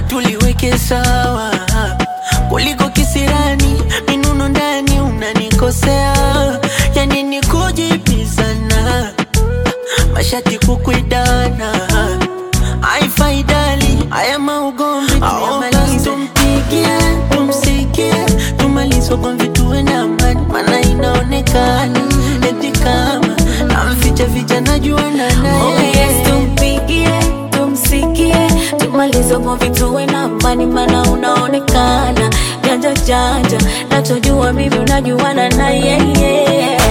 tuliweke sawa kuliko kisirani minuno ndani unanikosea yani ni kujibizana mashati kukwidana aifaidali haya maugomvi tuyamalize tumpigie tumsikie tumalize ugomvi tuwe na amani mana inaonekana eti kama namficha ficha najuana Oh naye yes, tumpigie, tumsikie, tumalize ugomvi tuwe na amani, maana unaonekana janja janja, nachojua mimi unajuana na yeye.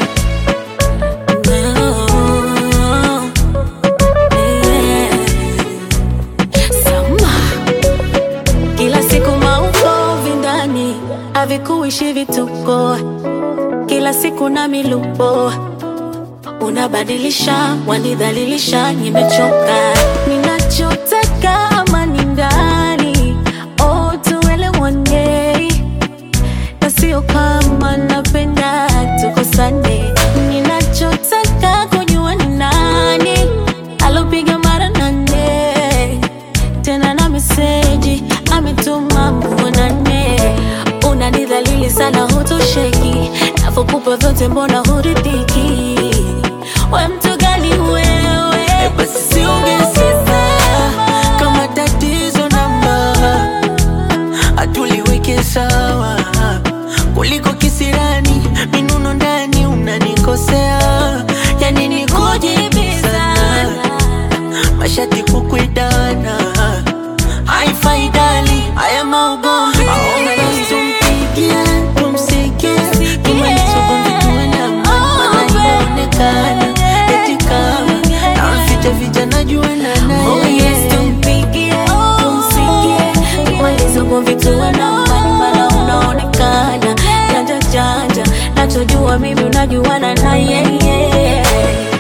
No. Yeah. Sama. Kila siku maukovi ndani havikuishi vituko, kila siku na milupo unabadilisha, wanidhalilisha, nimechoka. Ninachotaka amani ndani, oh, tuelewane, na sio kama napenda tukosane. Ninachotaka kujua ni nani alopiga mara nane tena na meseji ametuma muonane. Unanidhalili sana, hutosheki, navyokupa vyote, mbona huridhiki? We mtu gani wewe? basi siongezeka kama tatizo namba hatuliweke sawa kuliko kisirani minuno ndani unanikosea yani ni kujibizana mashati kukwidana haifaidali haya maugomvi Basi tumpigie tumsikie tumalize ugomvi tuwe na amani maana inaonekana eti kama namficha ficha najuana Oh naye yes, tumpigie, tumsikie, tumalize ugomvi tuwe na amani, maana unaonekana janja janja, nachojua mimi unajuana na yeye.